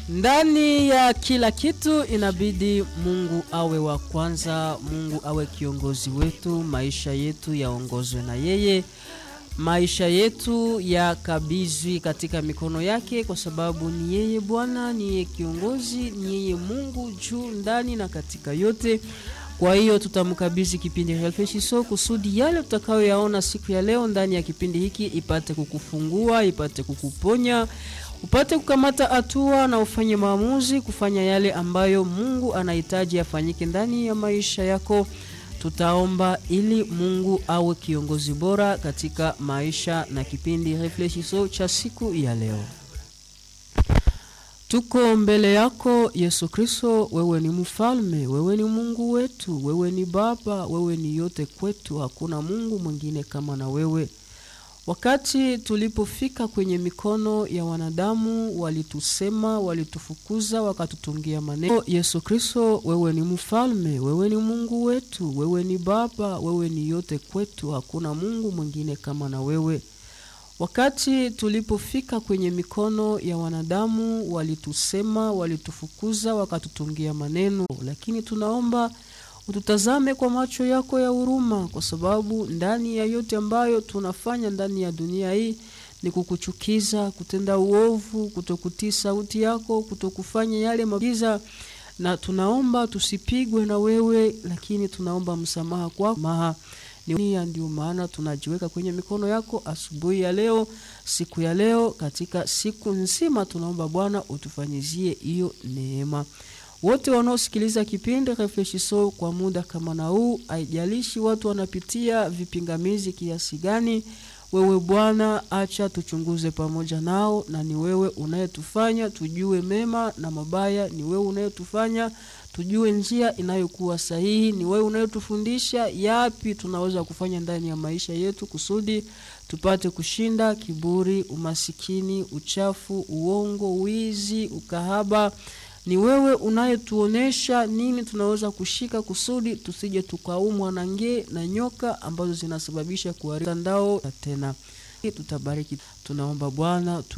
Ndani ya kila kitu inabidi Mungu awe wa kwanza, Mungu awe kiongozi wetu, maisha yetu yaongozwe na yeye, maisha yetu yakabizwi katika mikono yake, kwa sababu ni yeye Bwana, ni yeye kiongozi, ni yeye Mungu juu ndani na katika yote. Kwa hiyo tutamkabidhi kipindi Helfeshiso kusudi yale tutakayoyaona siku ya leo ndani ya kipindi hiki ipate kukufungua, ipate kukuponya, upate kukamata hatua na ufanye maamuzi kufanya yale ambayo Mungu anahitaji afanyike ndani ya maisha yako. Tutaomba ili Mungu awe kiongozi bora katika maisha na kipindi Reflexiso cha siku ya leo. Tuko mbele yako Yesu Kristo, wewe ni mfalme, wewe ni Mungu wetu, wewe ni Baba, wewe ni yote kwetu, hakuna Mungu mwingine kama na wewe. Wakati tulipofika kwenye mikono ya wanadamu, walitusema, walitufukuza, wakatutungia maneno. Yesu Kristo, wewe ni mfalme, wewe ni Mungu wetu, wewe ni Baba, wewe ni yote kwetu, hakuna Mungu mwingine kama na wewe. Wakati tulipofika kwenye mikono ya wanadamu, walitusema, walitufukuza, wakatutungia maneno, lakini tunaomba ututazame kwa macho yako ya huruma, kwa sababu ndani ya yote ambayo tunafanya ndani ya dunia hii ni kukuchukiza, kutenda uovu, kutokutii sauti yako, kutokufanya yale magiza, na tunaomba tusipigwe na wewe, lakini tunaomba msamaha kwako maha ndio maana tunajiweka kwenye mikono yako asubuhi ya leo, siku ya leo, katika siku nzima. Tunaomba Bwana utufanyizie hiyo neema. Wote wanaosikiliza kipindi Reflexiso kwa muda kama na huu, haijalishi watu wanapitia vipingamizi kiasi gani, wewe Bwana acha tuchunguze pamoja nao, na ni wewe unayetufanya tujue mema na mabaya, ni wewe unayetufanya tujue njia inayokuwa sahihi. Ni wewe unayotufundisha yapi tunaweza kufanya ndani ya maisha yetu kusudi tupate kushinda kiburi, umasikini, uchafu, uongo, wizi, ukahaba. Ni wewe unayetuonesha nini tunaweza kushika kusudi tusije tukaumwa na nge na nyoka ambazo zinasababisha kuharibu mtandao. Tena tutabariki, tunaomba Bwana tu